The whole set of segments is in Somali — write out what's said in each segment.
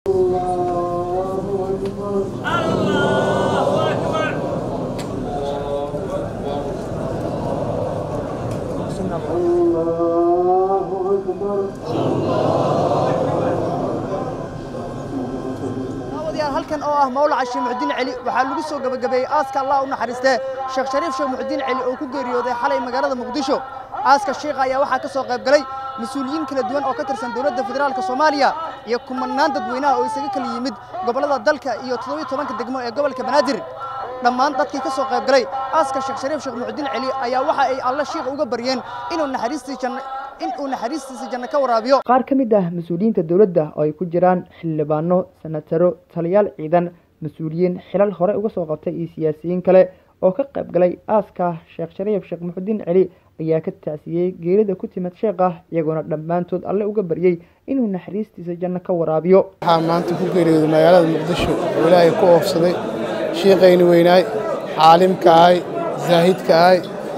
daawadayaal halkan oo ah mawlaca sheekh muxudiin celi waxaa lagu soo gabagabeeyey aaska allah u naxariistee sheekh shariif sheekh muxudiin celi oo ku geeriyooday xalay magaalada muqdisho aaska sheekha ayaa waxaa ka soo qayb galay mas-uuliyiin kala duwan oo ka tirsan dowladda federaalka soomaaliya iyo kumanaan dadweynaha oo isaga kala yimid gobollada dalka iyo toddobiyo tobanka degmo ee gobolka banaadir dhammaan dadkii ka soo qayb galay aaska sheekh shariif sheekh muxudiin celi ayaa waxa ay alle shiikha uga baryeen inuu naxariistii janno in uu naxariistiisa janno ka waraabiyo qaar ka mid ah mas-uuliyiinta dowladda oo ay ku jiraan xildhibaano senataro taliyaal ciidan mas-uuliyiin xilal hore uga soo qabtay iyo siyaasiyiin kale oo ka qayb galay aaska sheekh shariif sheekh muxudiin celi ayaa ka tacsiyey geerida ku timid sheekha iyagoona dhammaantood alle uga baryey inuu naxariistiisa janno ka waraabiyo waxaa maanta ku geeriyooday magaalada muqdisho oo ilaahay ku oofsaday shiiqayni weynaay caalimka ahay zaahidka ahay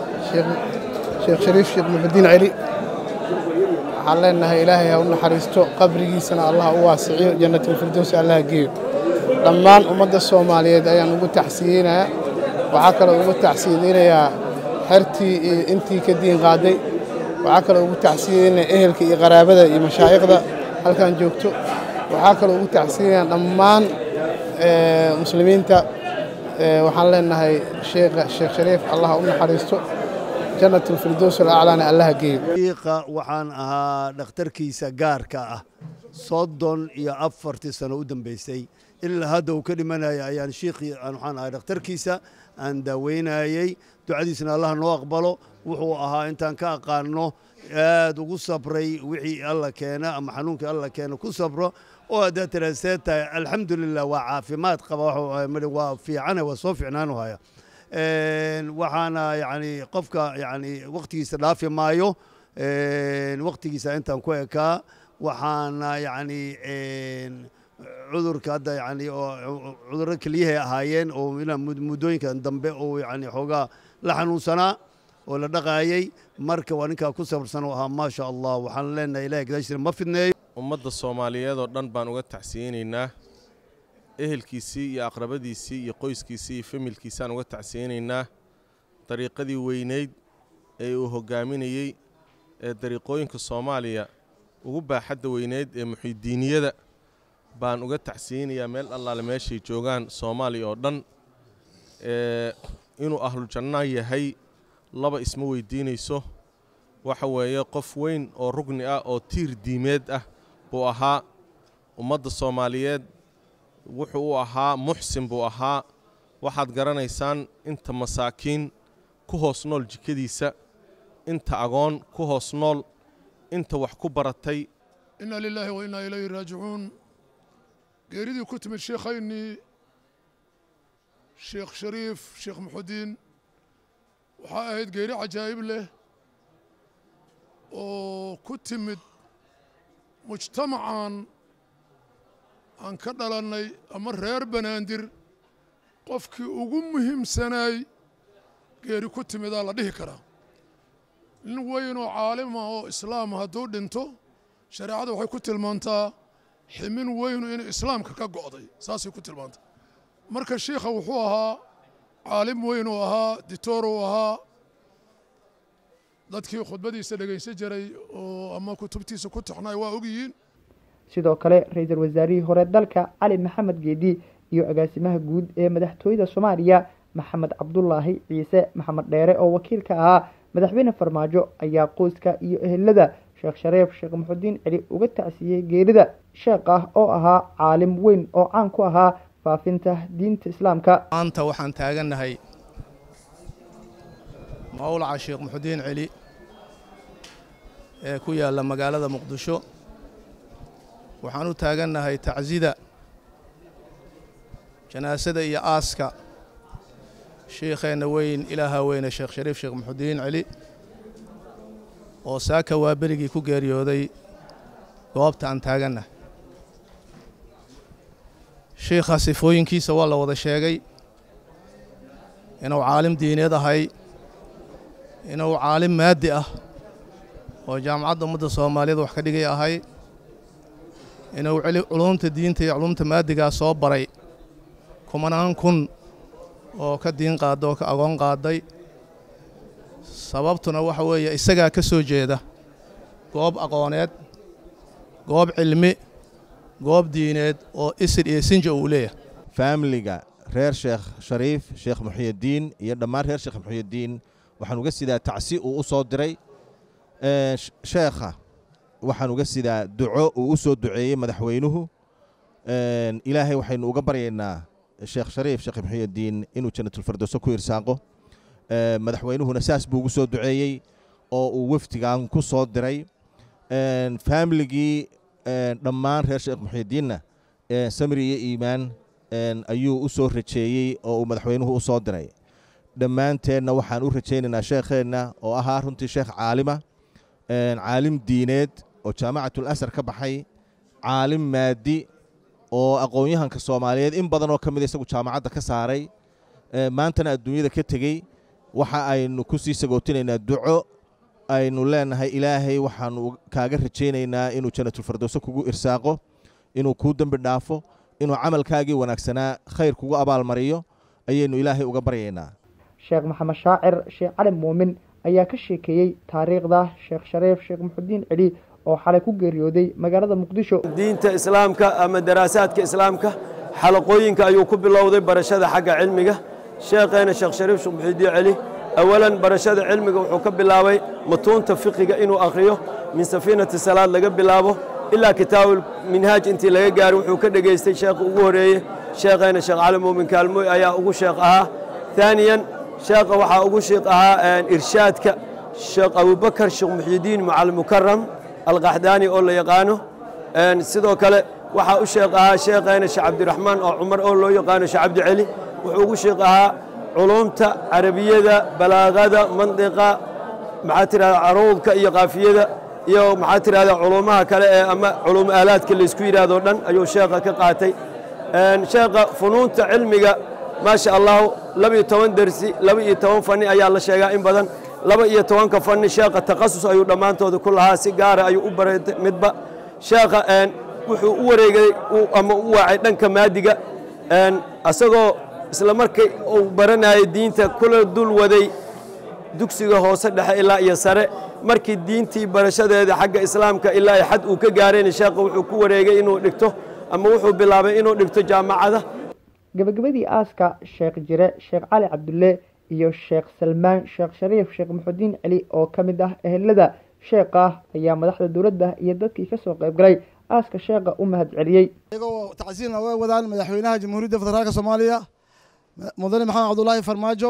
sheekh shariif sheekh muxudiin celi waxaan leenahay ilaahay ha u naxariisto qabrigiisana allah u waasiciyo jannatulfirdowsi allah geeyo dhammaan ummadda soomaaliyeed ayaan ugu tacsiyeynayaa waxaa kaloo ugu tacsiyadeynayaa xertii iyo intii ka diin qaaday waxaa kaloo ugu tacsiyadeynayaa ehelka iyo qaraabada iyo mashaa'ikhda halkan joogto waxaa kaloo ugu tacsiyeynayaa dhammaan muslimiinta waxaan leenahay sheekha sheekh shariif allah ha u naxariisto jannatulfirdows alaclaana allaha geeyo shiiqa waxaan ahaa dhakhtarkiisa gaarka ah soddon iyo afartii sano u dambaysay ilaa hadda uu ka dhimanaya ayaan shiikhii waxaan ahay dhakhtarkiisa aan daaweynayey ducadiisna allah noo aqbalo wuxuu ahaa intaan ka aqaano aad ugu sabray wixii alla keena ama xanuunkii alla keena ku sabro oo haddaad tiraasee tahay alxamdulilah waa caafimaad qaba waa fiicane waa soo fiicnaanu haya waxaana yani qofka yani waktigiisa dhaafi maayo waktigiisa intaan ku ekaa waxaana yani cudurka hadda yani oo cudurro keliyahay ahaayeen oo ilaa muddooyinkan dambe oo yani xoogaa la xanuunsanaa oo la dhaqaayey marka waa ninkaa ku sabarsan oo ahaa maasha allah waxaan leenahay ilahay gadaashiina ma fidneeyo ummadda soomaaliyeed oo dhan baan uga tacsiyeynaynaa ehelkiisii iyo aqrabadiisii iyo qoyskiisii iyo familkiisaan uga tacsiyeynaynaa dariiqadii weynayd ee uu hoggaaminayey ee dariiqooyinka soomaaliya ugu baaxadda weynayd ee muxidiiniyada baan uga tacsiyeynayaa meel allaale meeshay joogaan soomaaliya oo dhan inuu ahlujanna yahay laba isma weydiinayso waxa weeye qof weyn oo rugni ah oo tiir diimeed ah buu ahaa ummadda soomaaliyeed wuxuu u ahaa muxsin buu ahaa waxaad garanaysaan inta masaakiin ku hoos nool jikadiisa inta agoon ku hoos nool inta wax ku baratay inna lilaahi wa innaa ilayhi raajicuun geeridii ku timid sheekhaynii sheekh shariif sheekh muxudiin waxaa ahayd geeri cajaa'ib leh oo ku timid mujtamacan aan ka dhalannay ama reer banaandir qofkii ugu muhiimsanaay geeri ku timidaa la dhihi karaa nin weyn oo caalima oo islaama hadduu dhinto shareecada waxay ku tilmaantaa ximin weynu inuu islaamka ka go'day saasay ku tilmaantaa marka shiikha wuxuu ahaa caalim weyn uu ahaa ditoor uu ahaa dadkii khudbadiisa dhegaysan jiray oo ama kutubtiisa ku taxnaay waa ogyihiin sidoo kale ra-iisul wasaarihii hore dalka cali maxamed geedi iyo agaasimaha guud ee madaxtooyada soomaaliya maxamed cabdulaahi ciise maxamed dheere oo wakiil ka ahaa madaxweyne farmaajo ayaa qoyska iyo ehelada sheekh shareef sheekh muxudiin celi uga tacsiyey geerida sheekh ah oo ahaa caalim weyn oo caan ku ahaa faafinta diinta islaamka maanta waxaan taagannahay mawlaca sheekh muxudiin celi ee ku yaalla magaalada muqdisho waxaan u taagannahay tacsida janaasada iyo aaska shiikheenna weyn ilaaha weyne sheekh shariif sheekh muxudiin celi oo saaka waa berigii ku geeriyooday goobta aan taagannahay shiikha sifooyinkiisa waa la wada sheegay inuu caalim diineed ahay inuu caalim maaddi ah oo jaamacadda ummadda soomaaliyeed wax ka dhigay ahay inuu culumta diinta iyo culumta maadigaa soo baray kumanaan kun oo ka diin qaada oo ka agoon qaaday sababtuna waxa weeye isagaa ka soo jeeda goob aqooneed goob cilmi goob diineed oo isir iyo sinja uu leeyahay faamiliga reer sheekh shariif sheekh muxiyiddiin iyo dhammaan reer sheekh muxiyiddiin waxaan uga sidaa tacsi uu u soo diray sheekha waxaan uga sidaa duco uu u soo duceeyey madaxweynuhu ilaahay waxaynu uga baryaynaa sheekh shariif sheekh muxiyiddiin inuu jannatulfirdowso ku irsaaqo madaxweynuhuna saas buu ugu soo duceeyey oo uu wafdigan ku soo diray faamiligii dhammaan reer sheekh muxiyiddiinna samri iyo iimaan ayuu u soo rajeeyey oo uu madaxweynuhu u soo diray dhammaanteenna waxaan u rajaynaynaa sheekheenna oo ahaa runtii sheekh caalima caalim diineed oo jaamacatul asar ka baxay caalim maadi oo aqoon-yahanka soomaaliyeed in badan oo ka mida isagu jaamacadda ka saaray maantana adduunyada ka tegey waxa aynu ku sii sagootinaynaa duco aynu leenahay ilaahay waxaanu kaaga rajaynaynaa inuu jannatulfirdowso kugu irsaaqo inuu kuu dembi dhaafo inuu camalkaagii wanaagsanaa khayr kugu abaalmariyo ayaynu ilaahay uga baryaynaa sheekh maxamed shaacir sheekh cali muumin ayaa ka sheekeeyey taariikhda sheekh shariif sheekh muxudiin celi oo xalay ku geeriyooday magaalada muqdisho diinta islaamka ama daraasaadka islaamka xalaqooyinka ayuu ku bilowday barashada xagga cilmiga sheekheena sheekh shariif sheekh muxudiin celi awalan barashada cilmiga wuxuu ka bilaabay mutuunta fiqiga inuu akhriyo min safiinati salaad laga bilaabo ilaa kitaabul minhaaj intii laga gaaray wuxuu ka dhegaystay sheekha ugu horeeye sheekheena sheekh cali muumin kaalmooy ayaa ugu sheekh ahaa ثانيا شيخ waxaa ugu sheekh ahaa irshaadka sheekh abubakar sheekh muxyidiin macal mukaram alqaxdaani oo la yaqaano sidoo kale waxaa u sheekh ahaa sheekheena sheekh cabdiraxmaan oo cumar oo loo yaqaano sheekh cabdi celi wuxuu ugu sheekh ahaa culumta carabiyada balaagada mandiqa maxaa tirahda caruudka iyo qaafiyada iyo maxaa tirahda culumaha kale ee ama culum aalaadka laysku yidhaahdo dhan ayuu sheekha ka qaatay sheekha funuunta cilmiga ما شاء الله لبي توان درسي لبي توان فني أيا الله شيء إن بدن لبي توان كفني شاقة تخصص أيو دمان تود كلها سيجارة أيو أبرة مدبا شاقة أن وحو وريجي أما وعدن كمادجة أن أسقو إسلامركي أو برنا الدين كل دول ودي dugsiga hoose dhexe ilaa iyo sare markii diintii barashadeeda xagga islaamka ilaa ay xad uu ka gaareen sheekha wuxuu ku wareegay inuu dhigto ama wuxuu bilaabay inuu dhigto jaamacada gabagabadii aaska sheekh jire sheekh cali cabdulle iyo sheekh salmaan sheekh shariif sheekh muxudiin celi oo ka mid ah ehelada sheekha ayaa madaxda dowladda iyo dadkii kasoo qayb galay aaska sheekha u mahad celiyey iyagoo tacsiina way wadaan madaxweynaha jamhuuriyadda federaalka soomaaliya mudane maxamed cabdulaahi farmaajo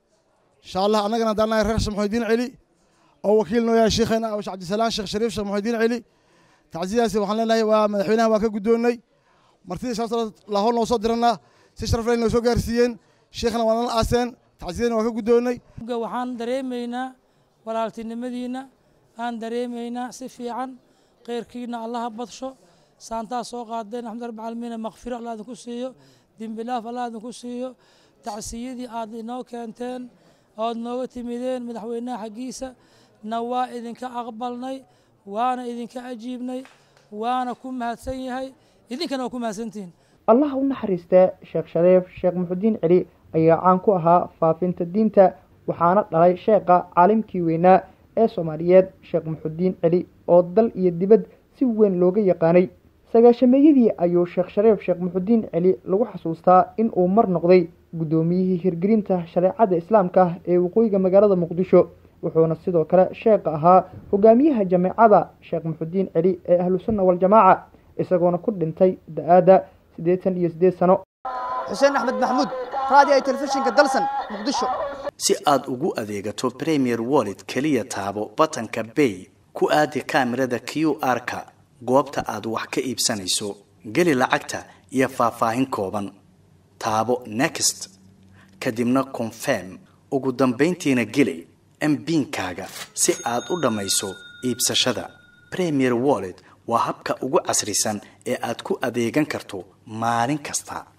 insha allah annagana haddaan nahay reer sheekh muxudiin celi oo wakiil noo yahay sheekheena sheekh cabdisalaan sheekh shariif sheekh muxudiin celi tacsidaasi waxaan leenahay waa madaxweynaha waa ka guddoonnay martidii sharafta lahool noo soo diranaa si sharaf leh noo soo gaarsiiyeen sheekhna waa nala aaseen tacsiyadana waa ka guddoonnay waxaan dareemaynaa walaaltinimadiinna aan dareemaynaa si fiican khayrkiina allaha badsho saantaa soo qaadeen axmed rabbi caalamiina makfiro allah idinku siiyo dembi dhaaf allah idinku siiyo tacsiyadii aad inoo keenteen ood nooga timideen madaxweynaha xaggiisa na waa idinka aqbalnay waana idinka ajiibnay waana ku mahadsan yahay idinkana waa ku mahadsantihiin allah u naxariistee sheekh shariif sheekh muxudiin celi ayaa caan ku ahaa faafinta diinta waxaana dhalay sheekha caalimkii weynaa ee soomaaliyeed sheekh muxudiin celi oo dal iyo dibad si weyn looga yaqaanay sagaashameeyadii ayuu sheekh shariif sheekh muxudiin celi lagu xasuustaa in uu mar noqday guddoomiyihii hirgelinta shareecada islaamka ee waqooyiga magaalada muqdisho wuxuuna sidoo kale sheekha ahaa hogaamiyaha jameecada sheekh muxudiin celi ee ahlusunna waljamaaca isagoona ku dhintay da-aada siddeetan iyo siddeed sano xuseen axmed maxamuud raadiyo telefishinka dalsan muqdisho si aad ugu adeegato premier wallet keliya taabo batanka bay ku aadi kaamirada q r-ka goobta aad wax ka iibsanayso geli lacagta iyo faahfaahin kooban taabo next kadibna confirm ugu dambayntiina geli mbiinkaaga si aad u dhammayso iibsashada premier wallet waa habka ugu casrisan ee aad ku adeegan karto maalin kasta